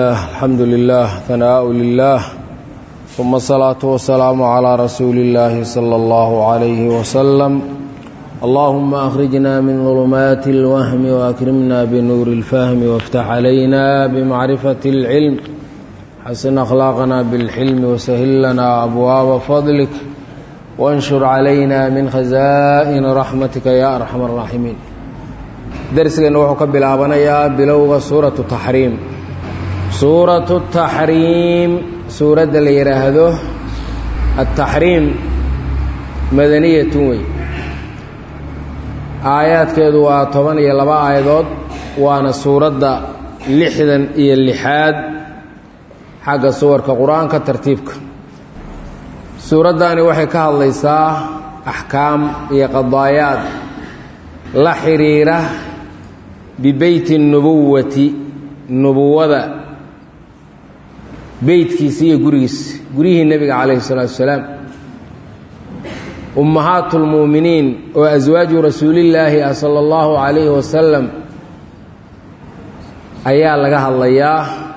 الحمد لله ثناء لله ثم الصلاة والسلام على رسول الله صلى الله عليه وسلم اللهم أخرجنا من ظلمات الوهم وأكرمنا بنور الفهم وافتح علينا بمعرفة العلم حسن أخلاقنا بالحلم وسهل لنا أبواب فضلك وانشر علينا من خزائن رحمتك يا أرحم الراحمين درسنا وحكى بالآبنية بلوغ سورة التحريم suuratu taxriim suuradda la yidhaahdo altaxriim madaniyatun wey aayaadkeedu waa toban iyo laba aayadood waana suuradda lixdan iyo lixaad xagga suwarka qur-aanka tartiibka suuraddani waxay ka hadlaysaa axkaam iyo qadaayaad la xidhiira bibeyti nubuwati nubuwada beytkiisi iyo gurigiisi guryihii nebiga calayhi salaatu wasalaam ummahaatu lmu'miniin oo aswaaju rasuulillaahi ah sala allahu calayhi wasalam ayaa laga hadlayaa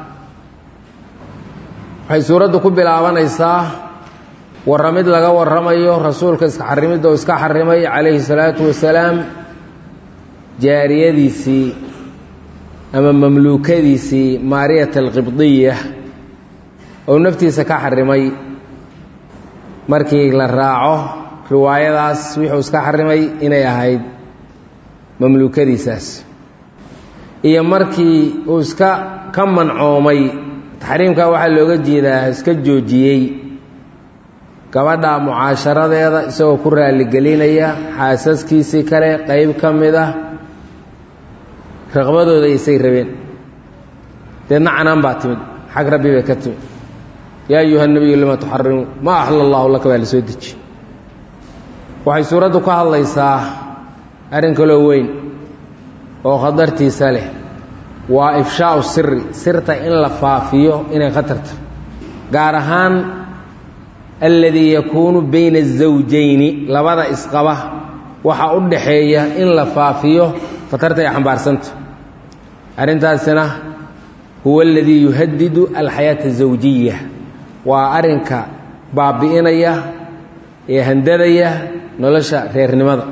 waxay suuraddu ku bilaabanaysaa warramid laga warramayo rasuulka iska xarimidda oo iska xarimay calayhi salaatu wasalaam jaariyadiisii ama mamluukadiisii maariyat alqibdiya oo naftiisa ka xarimay markii la raaco riwaayadaas wuxuu iska xarimay inay ahayd mamluukadiisaas iyo markii uu iska ka mancoomay taxriimka waxaa looga jeedaa iska joojiyey gabadha mucaasharadeeda isagoo ku raaligelinaya xaasaskiisii kale qeyb ka mid ah raqbadooda isay rabeen deedna canaan baa timid xag rabbi bay ka timid yaa ayuha nebiyu lima tuxarimu maa axla allahu laka baa la soo deji waxay suuraddu ka hadlaysaa arrin kaloo weyn oo khatartiisa leh waa ifshaau siri sirta in la faafiyo inay khatarta gaar ahaan alladii yakuunu bayna azawjayni labada isqaba waxaa u dhaxeeya in la faafiyo khatarta ay xambaarsanta arrintaasina huwa aladii yuhadidu alxayaata azawjiya waa arrinka baabi'inaya ee handadaya nolosha reernimada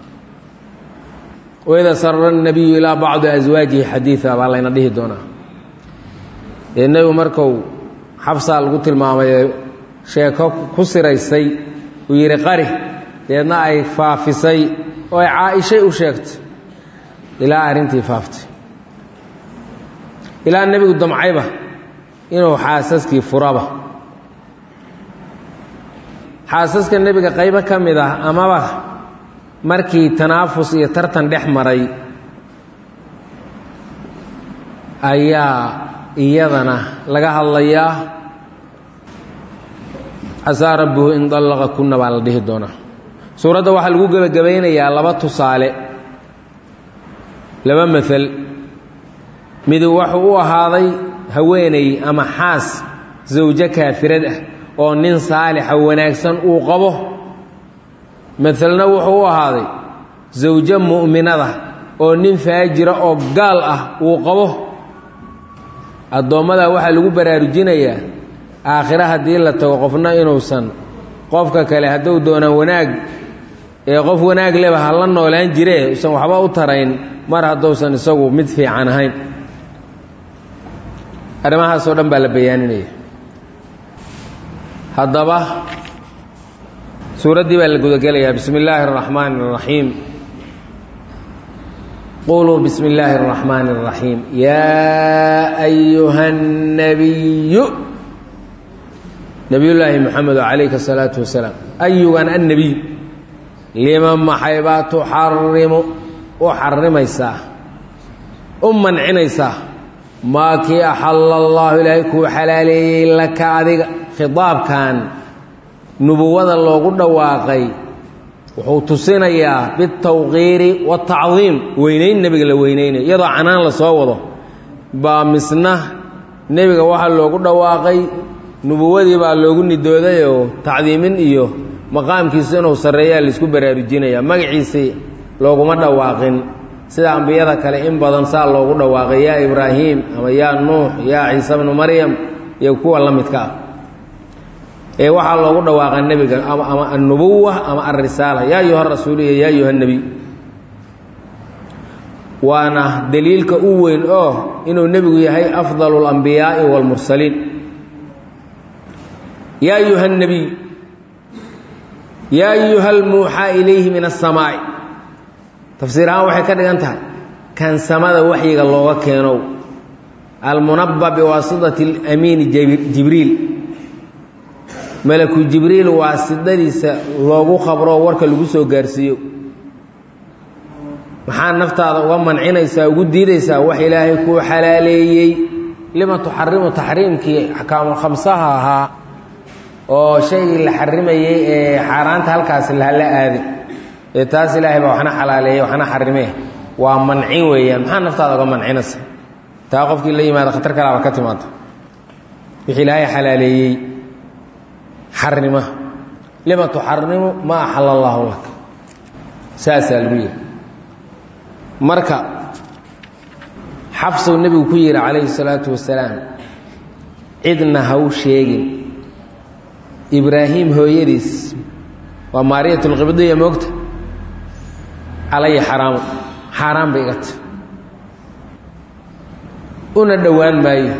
wayda sarara nabiyu ilaa bacdi aswaajihi xadiida baa layna dhihi doonaa dee nebigu marku xabsaa lagu tilmaamay sheeko ku siraysay uu yidhi qari deedna ay faafisay oo ay caa-ishay u sheegtay ilaa arrintii faaftay ilaa nebigu damcayba inuu xaasaskii furaba xaasaska nebiga qaybo ka mid ah amaba markii tanaafus iyo tartan dhex maray ayaa iyadana laga hadlayaa casaa rabbuhu in dallaqa kunna baa la dhihi doonaa suuradda waxaa lagu gebagabaynayaa laba tusaale laba maal midu wuxuu u ahaaday haweeney ama xaas zawjo kaafirad ah oo nin saalixa wanaagsan uu qabo maalna wuxuu u ahaaday zawjo mu'minada oo nin faajira oo gaal ah uu qabo addoommadaa waxaa lagu baraarujinayaa aakhire haddii la tago qofna inuusan qofka kale hadduu doonaan wanaag ee qof wanaag leba ha la noolaan jiree usan waxba u tarayn mar hadduusan isagu mid fiican ahayn arrimahaasoo dhan baa la bayaaninaya haddaba suuraddii baa la gudagelayaa bismi illaahi اraxmaani اraxiim quluu bismi illaahi اraxmaani اraxiim yaa ayuha الnabiyu nabiyullaahi moxamedo calayka الsalaatu wasalaam ayugan annebiy lima maxay baa tuxarimu u xarimaysaa u mancinaysaa maa kii axalla allaahu ilaahay kuu xalaaleeyey laka adiga khidaabkan nubuwada loogu dhawaaqay wuxuu tusinayaa bitawqiiri waatacdiim weynayn nebiga la weynaynayo iyadoo canaan la soo wado baa misna nebiga waxaa loogu dhawaaqay nubuwadii baa loogu nidoodayoo tacdiimin iyo maqaamkiisa inuu sarreeyaa laisku baraarujinayaa magaciisii looguma dhawaaqin sida ambiyada kale in badan saa loogu dhawaaqay yaa ibraahim ama yaa nuux yaa ciise bnu maryam iyo kuwa la midka ah ee waxaa loogu dhawaaqa nebiga ama annubuwa ama alrisaala yaa ayuha rasuulu iyo yaa ayuha nebiy waana daliilka u weyn oo inuu nebigu yahay afdalu اlambiyaa'i wاlmursaliin yaa ayuha الnebiy yaa ayuha almuuxaa ilayhi min aلsamaa'i tafsiir ahaan waxay ka dhigan tahay kan samada waxyiga looga keenow almunaba biwaasitati اlamiini jibriil malaku jibriil waasidadiisa loogu khabroo warka lagu soo gaarsiiyo maxaa naftaada uga mancinaysaa ugu diidaysaa wax ilaahay kuu xalaaleeyey lima tuxarimu taxriimkii axkaamul khamsaha ahaa oo shaygii la xarimayey ee xaaraanta halkaasi lahalla aadin ee taas ilaahay baa waxna xalaaleeyey waxna xarimee waa mancin weeyaan maxaa naftaada uga mancinaysa taa qofkii la yimaada khatar kalaaba ka timaado wixii ilaahay xalaaleeyey xarima lima tuxarimu ma axala allaahu lak saasaa lagu yihi marka xabsuu nebigu ku yidhi calayhi salaatu wasalaam cidna ha u sheegin ibraahim hooyadiis waa maariyat lqibdiya moogta calaya xaraamu xaaraan bay iga tahy una dhowaan maayo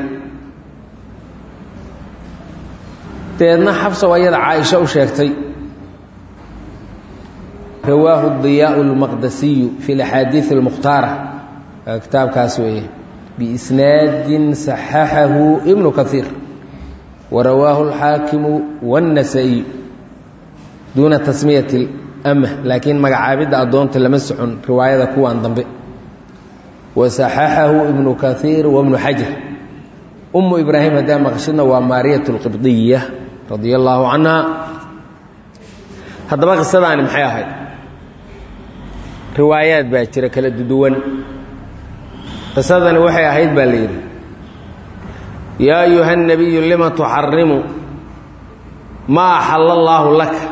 deedna xabsow ayada caaisho u sheegtay rawaahu diyaau اlmaqdasiyu fi اlaxaadiiث اlmukhtaara kitaabkaas weeye biisnaadin saxaxahu ibnu kaiir warawaahu اlxaakimu wاnnasa'iy duuna tasmiyati اlama laakiin magacaabidda addoonta lama socon riwaayada kuwan dambe wasaxaxahu ibnu kaiir wabnu xajar umu ibraahim haddaa maqshidna waa maariyat اlqibdiya radia allaahu canha haddaba qisadaani maxay ahayd riwaayaad baa jira kala duduwan qisadani waxay ahayd baa la yidhi yaa ayuha الnabiyu lima tuxarimu maa axala allaahu laka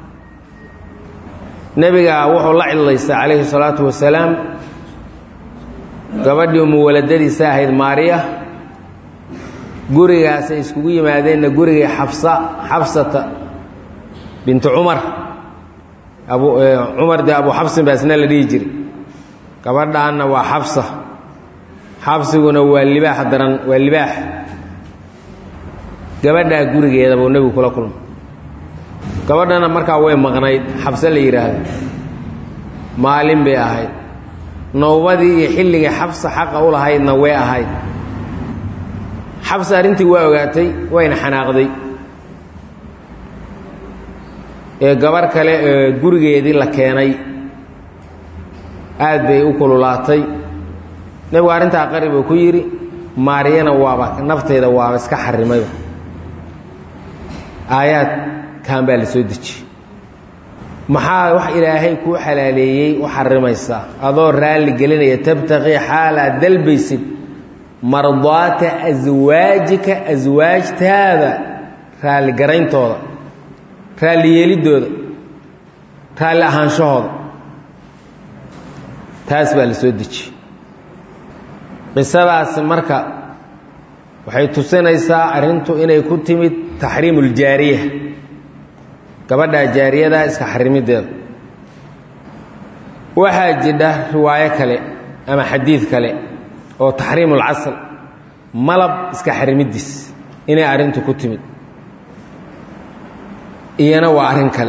nebigaa wuxuu la cidlaystay calayhi الsalaatu wasalaam gabadhii muwaladadiisa ahayd maariya gurigaasay iskugu yimaadeenna gurigii xabsa xabsata bintu cumar abu cumar dee abu xabsin baa isna la dhihi jiray gabadhaanna waa xabsa xabsiguna waa libaax daran waa libaax gabadhaa gurigeeda buu nebigu kula kulmay gabadhana markaa way maqnayd xabse la yidhaahdo maalin bay ahayd nowbadii iyo xilligii xabsa xaqa u lahaydna way ahayd xabse arrintii waa ogaatay wayna xanaaqday ee gabarh kale ee gurigeedii la keenay aad bay u kululaatay nebigu arrintaa qari buu ku yidhi maariyana waaba nafteeda waaba iska xarimayba aayaadkan baa la soo dejiyey maxaa wax ilaahay kuu xalaaleeyey u xarimaysaa adoo raalli gelinaya tabtaqii xaal aad dalbaysid mardaata aswaajika aswaajtaada raalligarayntooda raalli yeeliddooda raalli ahaanshahooda taas baa la soo dejiyey qisadaasi marka waxay tusinaysaa arrintu inay ku timid taxriimu uljaariya gabadhaa jaariyadaa iska xarimideeda waxaa jidha riwaayo kale ama xadiid kale oo taxriimu ulcasal malab iska xarimidiis inay arrintu ku timid iyana waa arrin kale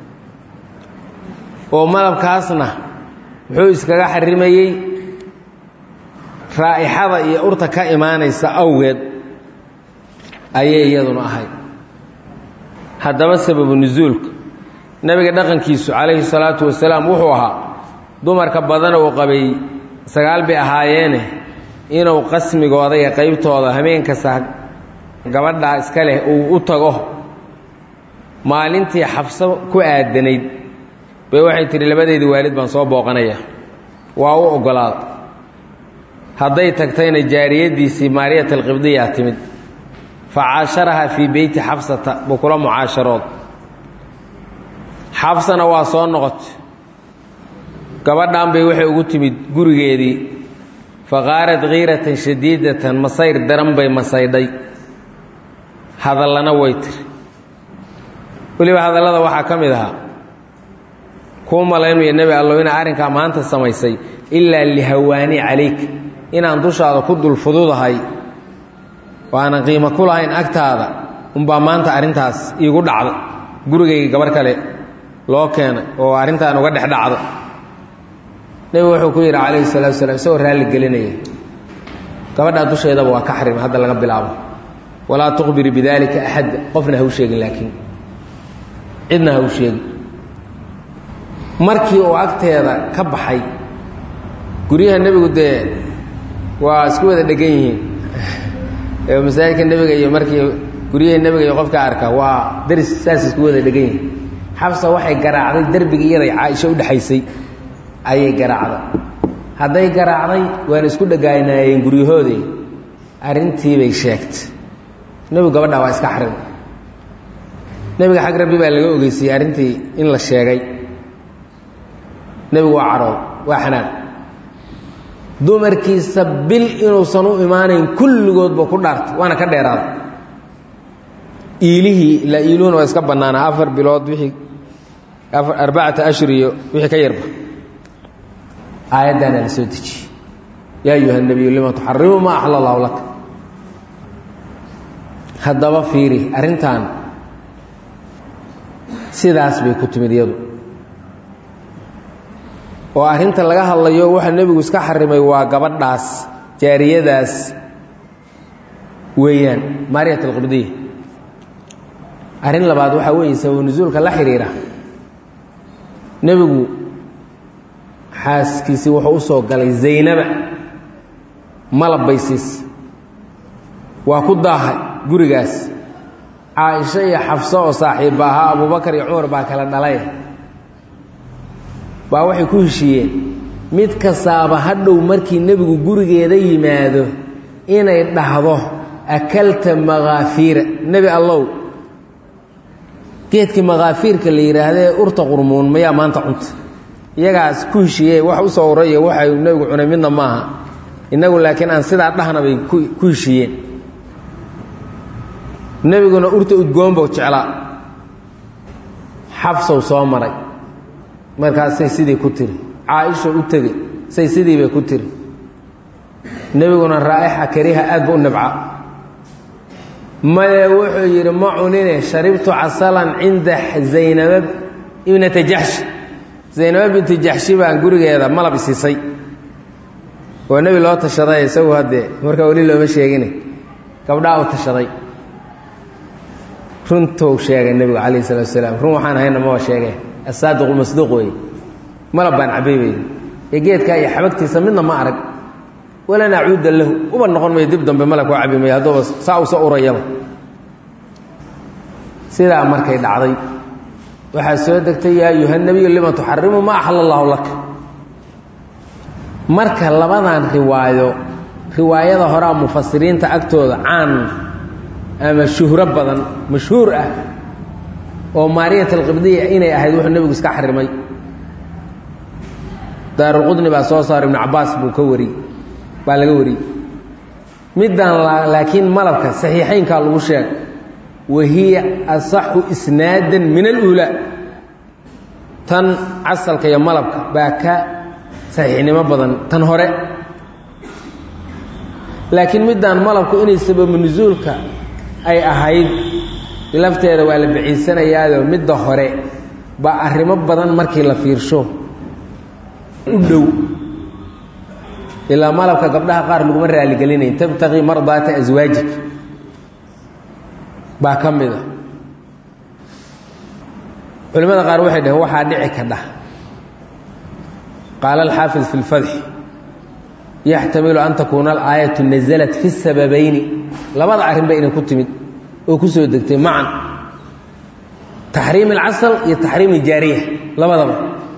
oo malabkaasna muxuu iskaga xarimayey raa'ixada iyo urta ka imaanaysa awgeed ayay iyaduna ahayd haddaba sababu nusuulka nebiga dhaqankiisu calayhi salaatu wasalaam wuxuu ahaa dumarka badan uu qabay sagaal bay ahaayeene inuu qasmigooda iyo qaybtooda habeenkasta gabadhaa iska leh uu u tago maalintii xabso ku aadanayd bay waxay tidhi labadeedii waalid baan soo booqanaya waa u oggolaada hadday tagtayna jaariyaddiisii maariyat alqibdiyaa timid fa caasharahaa fii beyti xabsata buu kula mucaasharood xabsana waa soo noqotay gabadhan bay waxay ugu timid gurigeedii faqaarad kiiratan shadiidatan masayr daran bay masaydhay hadallana way tiri weliba hadallada waxaa ka mid ahaa kuu malaynaya nebi allow inaa arrinkaa maanta samaysay ilaa lihawaani calayk inaan dushaada ku dul fududahay oo aanan qiimo ku lahayn agtaada unbaa maanta arrintaas iigu dhacda gurigayga gabar kale loo keenay oo arrintaan uga dhex dhacdo nebigu wuxuu ku yidhi calayhi salaatu salaam isagoo raalli gelinaya gabadhaa dusheedaba waa ka xarim hadda laga bilaabo walaa tukhbiri bidaalika axadda qofna ha u sheegin laakiin cidna ha u sheegin markii uu agteeda ka baxay guryaha nebigu dee waa isku wada dhegan yihiin masaajidka nebiga iyo markii guryaha nebiga iyo qofka arka waa daris saas isku wada dhegan yihiin xabsa waxay garaacday derbiga iyaday caaisho u dhexaysay ayay garaacday hadday garaacday waana isku dhagaanaayeen guryahoodii arrintiibay sheegtay nebigu gabadhaa waa iska xarim nebiga xag rabbi baa laga ogeysiyey arrintii in la sheegay nebigu waa cadhood waa xanaaq dumarkiisa bil inuusan u imaanayn kulligoodba ku dhaartay waana ka dheeraaday iilihii ilaa iiluhuna waa iska bannaanaa afar bilood wixii afar arbacata ashhur iyo wixii ka yarba aayaddaana la soo dejiyey yaa ayuha nebiyu lima tuxarimu maa axla allahu laka haddaba fiiri arrintan sidaas bay ku timid iyadu oo arrinta laga hadlayo waxa nebigu iska xarimay waa gabadhaas jaariyadaas weeyaan maariyat alqibdiya arrin labaad waxaa weeye sabab nusuulka la xidhiira nebigu xaaskiisii wuxuu u soo galay zaynaba malab baysiis waa ku daahay gurigaas caaisho iyo xafso oo saaxiibba ahaa abubakar iyo cumar baa kala dhalay baa waxay ku heshiiyeen mid kastaaba hadhow markii nebigu gurigeeda yimaado inay dhahdo akalta makaafiira nebi allow geedkii makaafiirka la yidhaahdee urta qurmuun mayaa maanta cunta iyagaas ku heshiiye wax u soo uraya waxay nebigu cunay midna maaha innagu laakiin aan sidaa dhahna bay ku heshiiyeen nebiguna urta udgoonbow jeclaa xabsow soo maray markaasay sidii ku tiri caaisho u tegey say sidii bay ku tiri nebiguna raa'ixa kariha aad ba u nabca maye wuxuu yidhi ma cunine sharibtu casalan cinda zaynaba ibnata jaxshi zaynaba binti jaxshi baan gurigeeda malab isiisay oo nebi loo tashaday isagu haddee markaa weli looma sheegine gabdhaa u tashaday runtou sheegay nebigu calayh salatu asalaam run waxaan hayna maba sheege asaadiqu masduuq weeye malab baan cabay bay ee geedkaa iyo xabagtiisa midna ma arag wala nacuuda lahu uba noqon mayo dib dambe malab koo cabi mayo hadduuba saa usa urayaba sidaa markay dhacday waxaa soo degtay yaa ayuha nebiyu lima tuxarimu ma axala allahu laka marka labadan riwaayo riwaayada horaa mufasiriinta agtooda caan ama shuhro badan mashhuur ah oo maariyat alqibdiya inay ahayd wuxuu nebigu iska xarimay daarulqudni baa soo saaray ibnu cabaas buu ka wariyey baa laga wariyey middan laakiin malabka saxiixaynkaa lagu sheeg wa hiya asaxu isnaadan min aluulaa tan casalka iyo malabka baa ka saxiixnimo badan tan hore laakiin middan malabku inay sababu nusuulka ay ahayd lafteeda waa la baciisanayaado midda hore baa arrimo badan markii la fiirsho u dhow ilaa malabka gabdhaha qaar laguma raaligelinayn tabtaqii mardaata aswaajik baa ka mid a culimmada qaar waxay dhaheen waxaa dhici kadha qaala alxaafid fi lfatxi yaxtamilu an takuuna alaayatu nasalat fi sababayni labada arrin ba inay ku timid oo ku soo degtay macan taxriim alcasal iyo taxriim aljaariya labadaba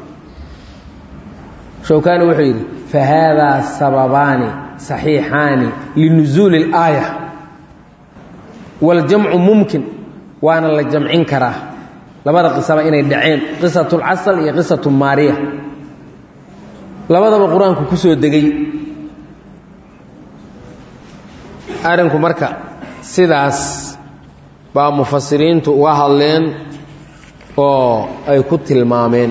showkani wuxuu yidhi fahaadaa sababaani saxiixaani linusuuli اlaaya waاljamcu mumkin waana la jamcin karaa labada qisaba inay dhaceen qisatu اlcasal iyo qisatu maariya labadaba qur-aanku ku soo degay arrinku marka sidaas baa mufasiriintu uga hadleen oo ay ku tilmaameen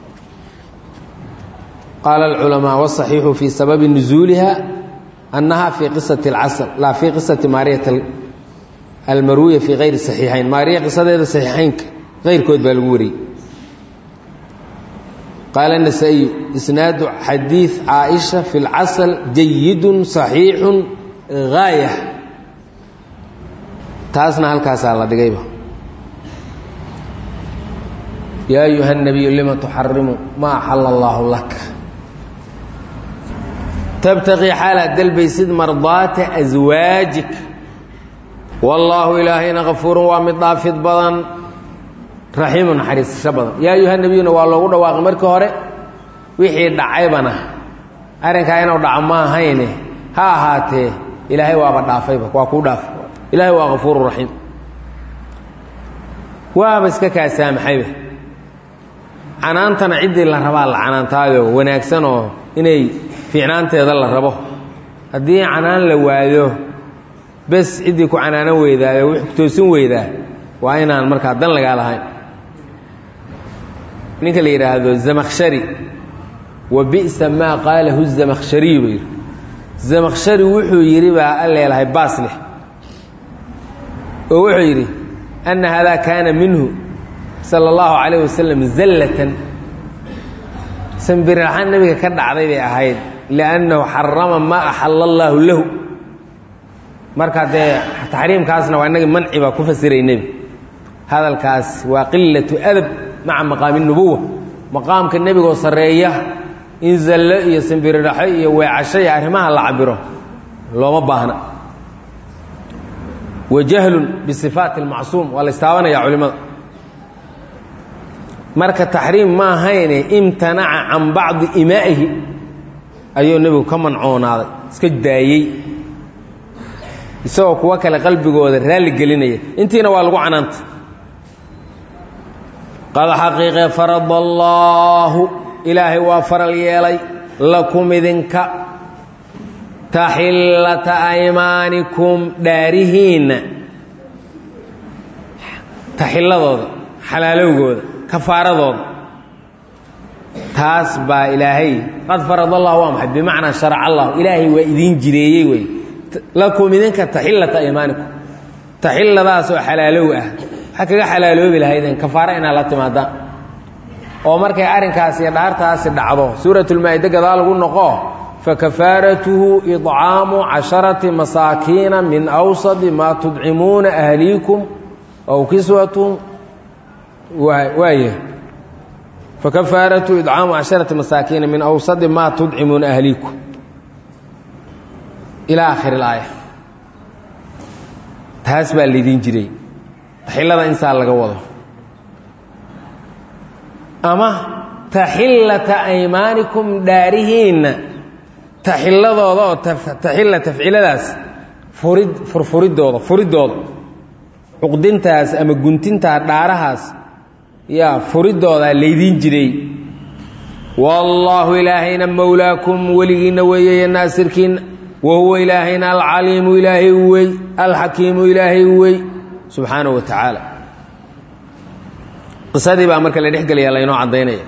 qaala alculamaa wasaxiixu fii sababi nusuuliha annaha fii qisati alcasr laa fii qisati maariyat almarwiya fii kayri saxiixayn maariya qisadeeda saxiixaynka keyrkood baa lagu wariyey qaala nasaa-iyu isnaadu xadiid caaisha fi lcasl jayidun saxiixun gaaya taasna halkaasaa la dhigayba yaa ayuha الnabiyu lima tuxarimu ma axala allaahu lak tabtaqii xaalaad dalbaysid mardaata aswaajik wallaahu ilaahayna kafuurun waa mid dhaafid badan raxiimu naxariisasho badan yaa ayuha nabiyuna waa loogu dhawaaqay markii hore wixii dhacaybana arrinkaa inuu dhaco ma ahayne ha ahaatee ilaahay waaba dhaafayba waa kuu dhaafay ilaahay waa kafuuru raxiim waaba iska kaa saamaxayba canaantana ciddii la rabaa la canaantaayo wanaagsan oo inay fiicnaanteeda la rabo haddii canaan la waayo bes ciddii ku canaanan weydaayo wix kutoosin weydaa waa inaan markaa dan lagaa lahayn ninka la yidhaahdo zamakshari wa bi'sa maa qaalahu zamakshariyu buu yidhi zamakshari wuxuu yidhi baa alleelahay baas leh oo wuxuu yidhi anna haadaa kaana minhu sala allahu calayh wasalam zallatan sambirraxaan nebiga ka dhacday bay ahayd liannahu xarama maa axalla allaahu lahu marka dee taxriimkaasna waa inagii manci baa ku fasiray nebi hadalkaas waa qilatu adab maca maqaami nubuwa maqaamka nebigoo sarreeya in zallo iyo sambiriraxo iyo weecasho iyo arrimaha la cabiro looma baahna wa jahlun bisifaati almacsuum waa la istaabanaya culimmada marka taxriim ma ahayne imtanaca can bacdi imaa'ihi ayuu nebigu ka mancoonaaday iska daayey isagoo kuwo kale qalbigooda raalli gelinaya intiina waa lagu canaanta qad xaqiiqe farada allaahu ilaahay waa faral yeelay lakum idinka taxillata aymaanikum dhaarihiinna taxilladooda xalaalowgooda kafaaradooda taas baa ilaahay qad farada allah waa maxay bimacnaa sharaca allah ilaahay waa idiin jireeyey wey lakum idinka taxillata aymaanikum taxilladaas oo xalaalow ah waxaa kaga xalaaloobi lahaydeen kafaaro inaad la timaadaan oo markay arrinkaas iyo dhaartaasi dhacdo suuratulmaa-ide gadaa lagu noqo fakafaaratuhu idcaamu casharati masaakiina min awsadi maa tudcimuuna ahliikum aw kiswatuhum waaya fakafaaratuhu idcaamu casharati masaakiina min awsadi maa tudcimuuna ahliikum ilaa aakhiri ilaaya taas baa laydin jiray taxillada insaa laga wado ama taxillata aymaanikum dhaarihiinna taxilladooda oo taxilla tafciladaas furid furfuridooda furidooda cuqdintaas ama guntintaa dhaarahaas yaa furidoodaa laydiin jiray wallaahu ilaahayna mowlaakum weligiinna weeyeye naasirkiinna wa huwa ilaahayna alcaliimu ilaahay wey alxakiimu ilaahay wey subxaanahu wa tacaala qisadii baa marka la dhex gelaya laynoo caddaynaya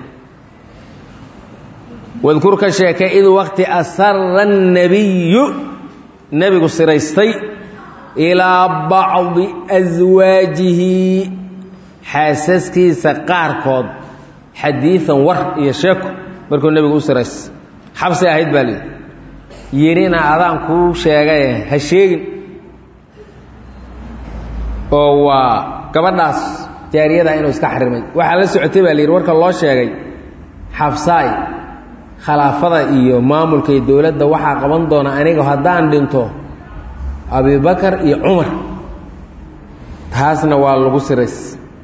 wadkur ka sheekay id waqti asara الnabiyu nebigu siraystay ilaa bacdi aswaajihi xaasaskiisa qaarkood xadiian war iyo sheeko markuu nebigu u siraystay xabsi ahayd baa lihi yidhina adaan kuu sheegaye ha sheegin oo waa gabadhaas jaariyada inuu iska xarimay waxaa la socotay baa la yidhi warka loo sheegay xabsaay khilaafada iyo maamulka iyo dowladda waxaa qaban doona aniga haddaan dhinto abibakar iyo cumar taasna waa lagu sirays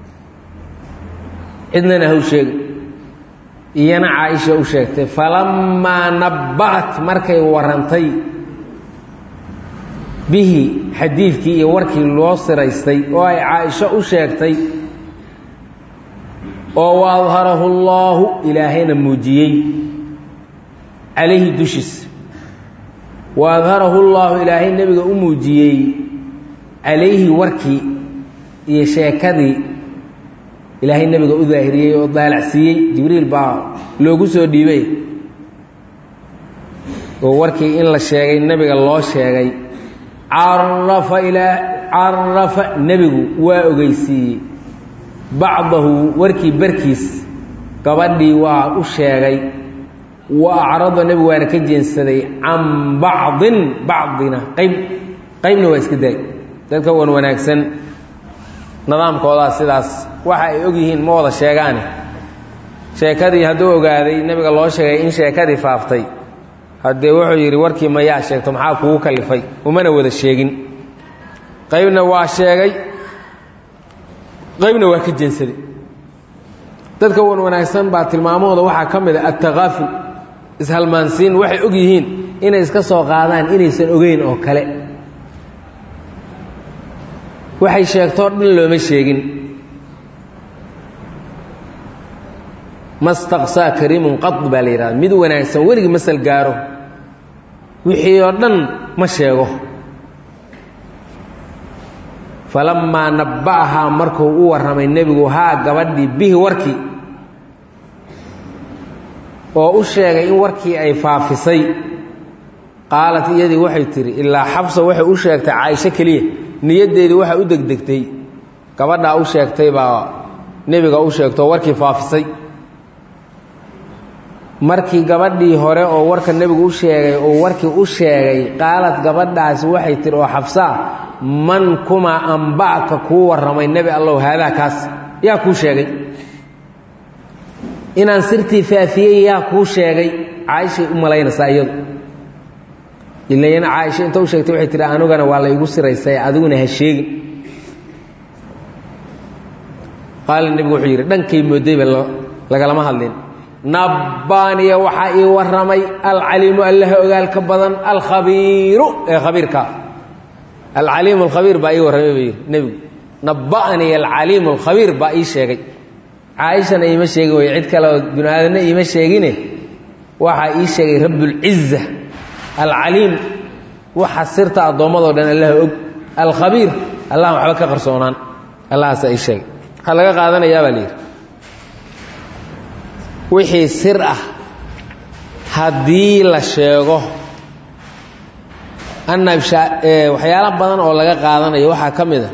cidnana haw sheegay iyana caaisha u sheegtay falammaa nabba'at markay warantay bihi xadiidkii iyo warkii loo siraystay oo ay caaisho u sheegtay oo wa adharahu allaahu ilaahayna muujiyey calayhi dushiisa wa adharahu llaahu ilaahay nebiga u muujiyey calayhi warkii iyo sheekadii ilaahay nebiga u daahiriyey oo daalacsiiyey jibriil baa loogu soo dhiibay oo warkii in la sheegay nebiga loo sheegay carafa ilaa carafa nebigu waa ogeysiiyey bacdahu warkii barkiis gabadhii waa u sheegay wa acrada nebigu waana ka jeensaday can bacdin bacdina qayb qaybna waa iska daay dadka wan wanaagsan nidaamkoodaa sidaas waxa ay og yihiin ma wada sheegaane sheekadii hadduu ogaaday nebiga loo sheegay in sheekadii faaftay haddee wuxuu yidhi warkii mayaa sheegto maxaa kugu kalifay umana wada sheegin qaybna waa sheegay qaybna waa ka jeensaday dadka wan wanaagsan baa tilmaamahooda waxaa ka mid a attakaaful ishalmaansiin waxay og yihiin inay iska soo qaadaan inaysan ogeyn oo kale waxay sheegtoo dhan looma sheegin mastaqsaa kariimun qad baa la yidhahda mid wanaagsan weligii masal gaaro wixii oo dhan ma sheego falammaa nabba'ahaa markuu u warramay nebigu haa gabadhii bihi warkii oo u sheegay in warkii ay faafisay qaalat iyadii waxay tidhi ilaa xabsa waxay u sheegtay caaisho keliya niyaddeedii waxay u degdegtay gabadhaa u sheegtay baa nebiga u sheegtoo warkii faafisay markii gabadhii hore oo warka nebigu u sheegay oo warkii u sheegay qaalad gabadhaasi waxay tihi oo xabsaa man kumaa amba'ka kuu warramay nebi allow haadaa kaas yaa kuu sheegay inaan sirtii faafiyey yaa kuu sheegay caaishay u malaynaysaa iyadu ilayana caaisha inta u sheegtay waxay tihi anigana waa la igu siraysay adiguna ha sheegin qaala nebigu wuxuu yidhi dhankay moodayba lagalama hadlin nabbaaniya waxaa ii warramay alcaliimu allaha ogaalka badan alkhabiiru ee khabiirkaa alcaliimu alkhabiir baa ii warramay buu yidhi nebigu nabba'aniya alcaliimu alkhabiir baa ii sheegay caaishana iima sheegin wey cid kale oo binu aadamna iima sheegine waxaa ii sheegay rabbulciza alcaliim waxa sirta addoommadoo dhan allaha og alkhabiir allahan waxba ka qarsoonaan allahaasaa ii sheegay waxaa laga qaadanayaa baa layidhi wixii sir ah haddii la sheego anna waxyaala badan oo laga qaadanayo waxaa ka mid a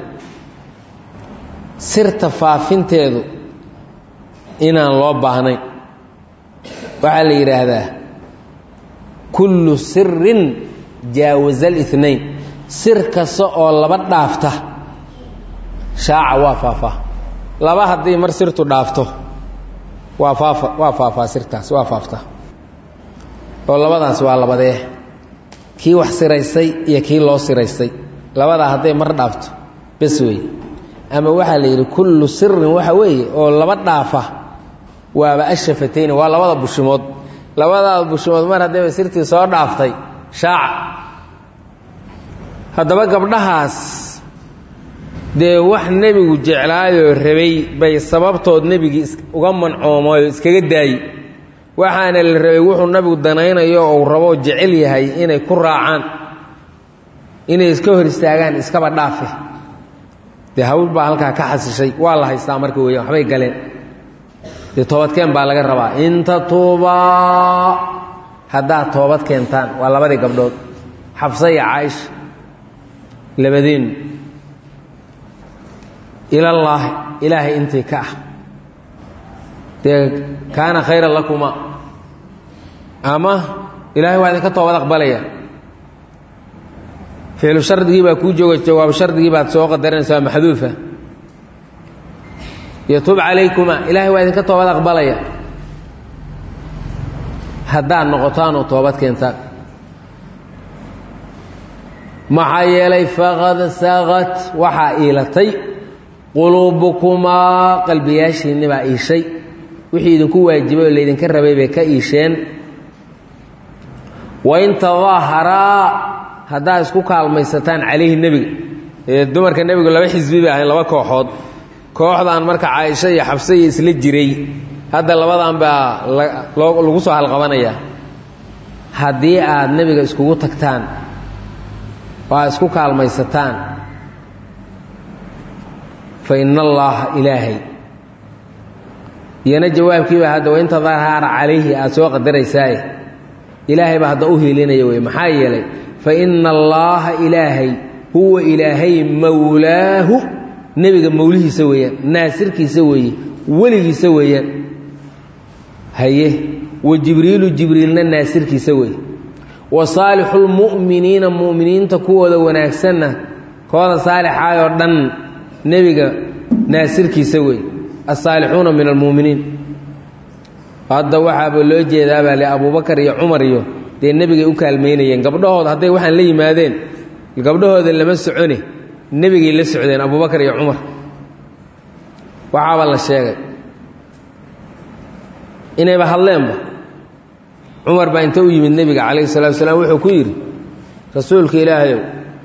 sirta faafinteedu inaan loo baahnayn waxaa la yidhaahdaa kullu sirin jaawaza alinayn sir kasta oo laba dhaafta shaaca waa faafaa laba haddii mar sirtu dhaafto waa faafa waa faafaa sirtaas waa faaftaa oo labadaas waa labadee kii wax siraystay iyo kii loo siraystay labadaa hadday mar dhaafto bes wey ama waxaa la yidhi kullu sirin waxa weeye oo laba dhaafa waaba ashafatayni waa labada bushimood labadaada bushimood mar haddayba sirtii soo dhaaftay shaaca haddaba gabdhahaas dee wax nebigu jeclaayoo rabay bay sababtood nebigii uga mancoomayo iskaga daayi waxaana la rabay wuxuu nabigu danaynayo ou raboo jecel yahay inay ku raacaan inay iska hor istaagaan iskaba dhaafe dee hawl baa halkaa ka xasishay waa la haystaa marka weeyaan waxbay galeen dee toobadkeen baa laga rabaa inta tuubaa haddaad toobad keentaan waa labadii gabdhood xabsa iyo caaisha labadeennu ilallaahi ilaahay intii ka ah dee kaana khayran lakuma ama ilaahay waa idinka toobad aqbalaya ficlu shardigii baa kuu jooga jawaab shardigii baad soo qadarinaysaa maxduufa yatub calaykuma ilaahay waa idinka toobad aqbalaya haddaad noqotaanoo toobad keentaan maxaa yeelay faqad saqad waxaa iilatay quluubukumaa qalbiyaashiinni baa iishay wixii idinku waajibay oo laydinka rabay bay ka iisheen wain tadaaharaa haddaad isku kaalmaysataan calayhi nebiga ee dumarka nebigu laba xisbi bay ahayn laba kooxood kooxdan marka caaisho iyo xabse iyo isla jiray hadda labadan baa lagu soo halqabanayaa haddii aad nebiga iskugu tagtaan oo aad isku kaalmaysataan fa ina allaaha ilaahay iyana jawaabkiiba hadda wainta dahaara calayhi aada soo qadaraysaaye ilaahay baa hadda u hiilinaya wey maxaa yeelay fa ina allaaha ilaahay huwa ilaahay mowlaahu nebiga mowlihiisa weeyaan naasirkiisa weeye weligiisa weeyaan haye wa jibriilu jibriilna naasirkiisa weeye wa saalixulmu'miniina mu'miniinta kuwooda wanaagsanna kooda saalixaay oo dhan nebiga naasirkiisa weeye asaalixuuna min almu'miniin hadda waxaaba loo jeedaabaa le abuubakar iyo cumar iyo dee nebigay u kaalmaynayeen gabdhahooda hadday waxaan la yimaadeen gabdhahooda lama socone nebigay la socdeen abuubakar iyo cumar waxaaba la sheegay inayba hadleenba cumar baa inta u yimid nebiga calayhi salatu wasalaam wuxuu ku yidhi rasuulka ilaahayow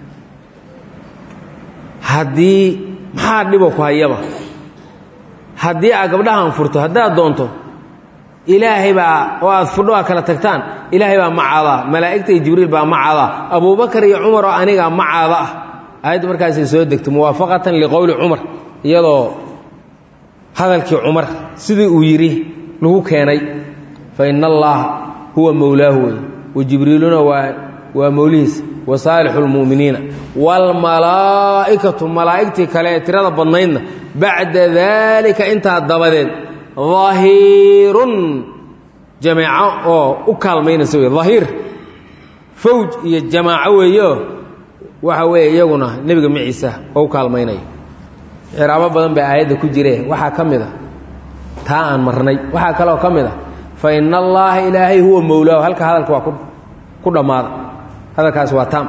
haddii maxaa dhibo ku hayaba haddii aad gabdhahan furto haddaad doonto ilaahay baa oo aad fudho aad kala tagtaan ilaahay baa macaadaa malaa'igta iyo jibriil baa macaadaa abuubakar iyo cumar oo aniga macaada ah aayaddu markaasay soo degto muwaafaqatan liqowli cumar iyadoo hadalkii cumar sidii uu yidhi lagu keenay fa ina allaaha huwa mowlaahu wey wa jibriiluna waa waa mowlihiisa wa saalixu lmu'miniina waalmalaa'ikatu malaa'igtii kale ee tirada badnaydna bacda daalika intaa dabadeed dahiirun jameeco oo u kaalmaynaysa wey dahiir fawj iyo jamaaco weeyo waxa weeye iyaguna nebiga maciisa oo u kaalmaynaya ciraabo badan baa aayadda ku jire waxaa ka mid a taa aan marnay waxaa kaloo ka mid a fa ina allaaha ilaahay huwa mowlaahu halka hadalka waa ku dhammaada hadalkaas waa taam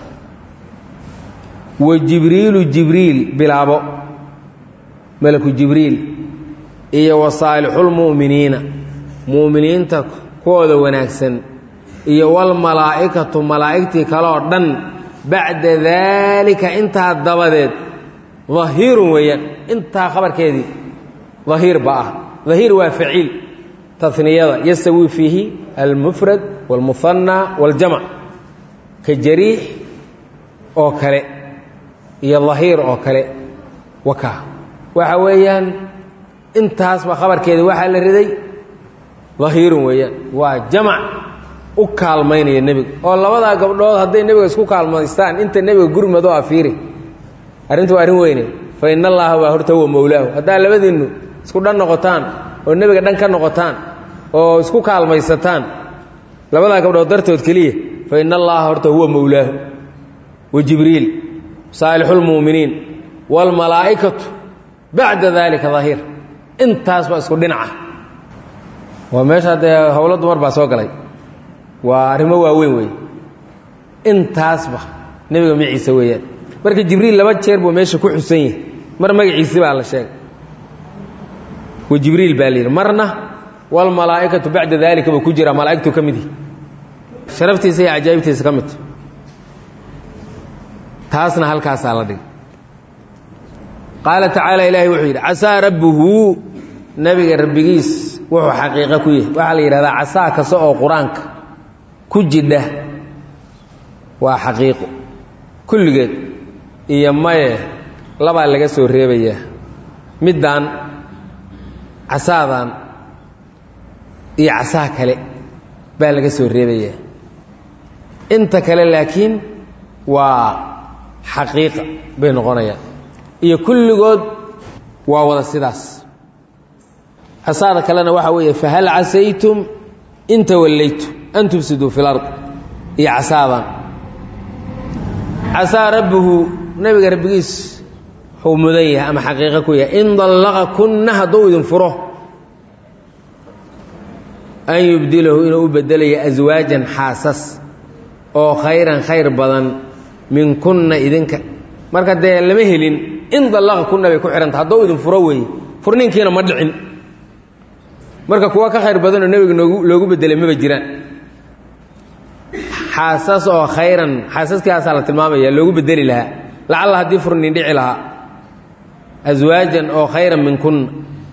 wa jibriilu jibriil bilaabo malaku jibriil iyo wa saalixulmu'miniina mu'miniinta kuwooda wanaagsan iyo walmalaa'ikatu malaa'igtii kaleoo dhan bacda daalika intaa dabadeed dahiirun weeyaan intaa khabarkeedii dahiir ba ah dahiir waa faciil taniyada yastawi fiihi almufrad wاlmuhanna wاljamc ka jariix oo kale iyo dahiir oo kale waka waxa weeyaan intaasba khabarkeeda waxaa la riday dahiirun weeyaan waa jamac u kaalmaynaya nebiga oo labadaa gabdhood hadday nebiga isku kaalmaystaan inta nebiga gurmadoo afiiri arrintu waa arrin weyne fa ina allaaha baa horta huwa mowlaahu haddaa labadiinnu isku dhan noqotaan oo nebiga dhan ka noqotaan oo isku kaalmaysataan labadaa gabdhood dartood keliya fa ina allaaha horta huwa mowlaahu wa jibriil saalixulmu'miniin waalmalaa'ikatu bacda daalika dahiir intaas baa isku dhinaca waa meesha dee howlo dumar baa soo galay waa arrimo waaweyn weeye intaasba nebiga maciise weeyaan marka jibriil laba jeer buu meesha ku xusan yahay mar magaciisi baa la sheegay wa jibriil baa la yidhi marna walmalaa'ikatu bacda daalika buu ku jiraa malaa'igtuu ka mid yihi sharaftiisa iyo cajaa'ibtiisa ka midta taasna halkaasaa la dhigay qaala tacaala ilaahay wuxuu yidhi casaa rabbuhu nebiga rabbigiis wuxuu xaqiiqo ku yahay waxaa la yidhahdaa casaa kasta oo qur-aanka ku jidha waa xaqiiqo kulligeed iyo maye labaa laga soo reebayaa middaan casaadan iyo casaa kale baa laga soo reebayaa inta kale laakiin waa xaqiiqa bay noqonayaan iyo kulligood waa wada sidaas casaada kalena waxaa weeye fahal casaytum in tawallaytum an tufsiduu fi lard iyo casaadan casaa rabbuhu nebiga rabbigiis wuxuu mudan yahay ama xaqiiqo ku yahay in dallaqa kunna hadduu idin furo an yubdilahu inuu u bedelayo aswaajan xaasas oo khayran khayr badan min kunna idinka marka dee lama helin in dallaqa kunna bay ku xihanta hadduu idin furo weeye furninkiina ma dhicin marka kuwa ka khayr badanoo nebiga noogu loogu bedelay maba jiraan xaasas oo khayran xaasaskaasaa la tilmaamaya loogu bedeli lahaa lacalla haddii furnin dhici lahaa aswaajan oo khayran min kunna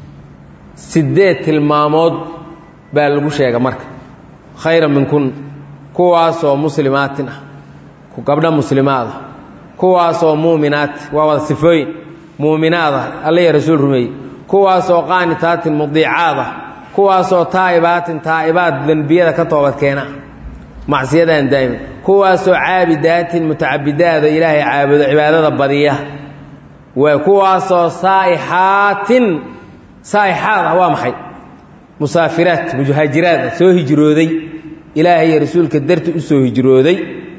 siddeed tilmaamood baa lagu sheega marka khayran min kunna kuwaasoo muslimaatin ah gabdho muslimaada kuwaasoo muuminaati waa wada sifooyin muuminaada alla iyo rasuul rumeeyey kuwaasoo qaanitaatin mudiicaada kuwaasoo taa'ibaatin taa'ibaad dembiyada ka toobadkeena macsiyadaan daa'iman kuwaasoo caabidaatin mutacabidaada ilaahay caabudo cibaadada badiya waa kuwaasoo saa'ixaatin saa'ixaad ah waa maxay musaafiraat muhaajiraad ah soo hijrooday ilaahay iyo rasuulka darti u soo hijrooday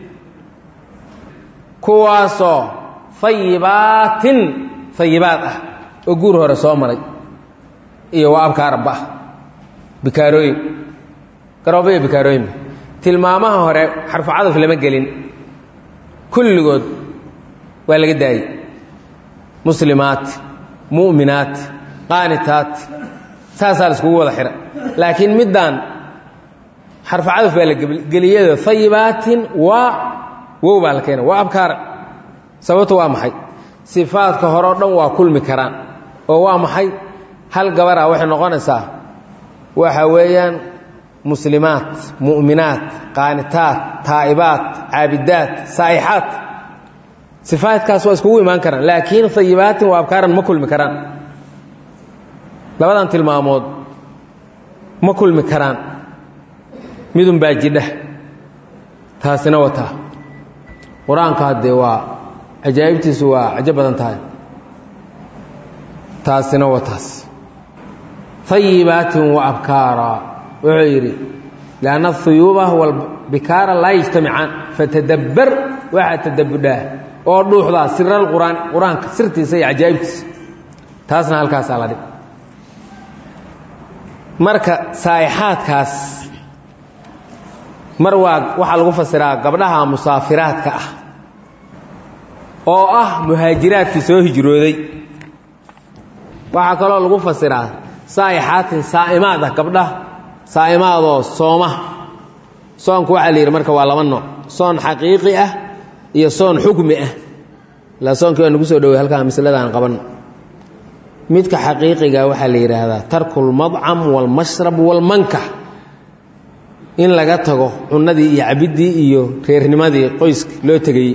kuwaasoo fayibaatin fayibaad ah oo guur hore soo maray iyo waa abkaaraba ah bikaarooyin garooba iyo bikaarooyinba tilmaamaha hore xarfu cadaf lama gelin kulligood waa laga daayey muslimaat mu'minaat qaanitaat saasaa la iskugu wada xidha laakiin middaan xarfu cadaf baa la geliyado fayibaatin waa wow baa la keena waa abkaara sababtu waa maxay sifaadka hore o dhan waa kulmi karaan oo waa maxay hal gabar ah waxay noqonaysaa waxa weeyaan muslimaat mu'minaat qaanitaat taa'ibaat caabidaat saa'ixaat sifaadkaas waa iskugu imaan karaan laakiin fayibaatin waa abkaaran ma kulmi karaan labadan tilmaamood ma kulmi karaan midun baa jidha taasina wataa qur-aanka haddee waa cajaa'ibtiisu waa cajo badan tahay taasina waa taas hayibaatin wa abkaara wuxuu yidhi lianna ahuyuuba walbikaara laa yajtamicaan fatadabbar waxaa tadabbudhaa oo dhuuxdaa siral quraan qur-aanka sirtiisa iyo cajaa'ibtiisa taasna halkaasaa la dhig marka saa'ixaadkaas mar waa waxaa lagu fasiraa gabdhaha musaafiraadka ah oo ah muhaajiraadkii soo hijrooday waxaa kaloo lagu fasiraa saa'ixaatin saa'imaad ah gabdhaha saa'imaadoo sooma soonku waxaa la yidhi marka waa laba nooc soon xaqiiqi ah iyo soon xukmi ah ilaa soonkii waa nagu soo dhowey halkaa masladaan qabanno midka xaqiiqiga waxaa la yidhaahdaa tarku lmadcam waalmashrab waalmankax in laga tago cunadii iyo cabiddii iyo reernimadii qoyska loo tegayey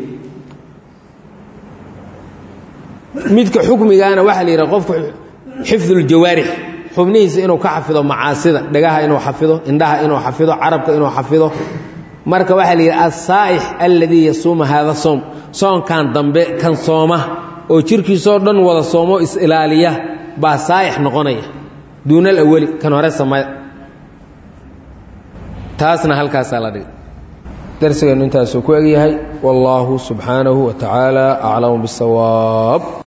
midka xukmigaana waxaa la yidhaha qofku xifduljawaarix xubnihiisa inuu ka xafido macaasida dhagaha inuu xafido indhaha inuu xafido carabka inuu xafido marka waxaa la yidhi asaa'ix alladii yasuuma haada soom soonkan dambe kan sooma oo jirkiisoo dhan wada soomo is-ilaaliya baa saa'ix noqonaya duuna alawali kan hore samaya taasna halkaasaa la dhigay darsigeennu intaasuu ku egyahay wallaahu subxaanahu wa tacaala aclamu bisawaab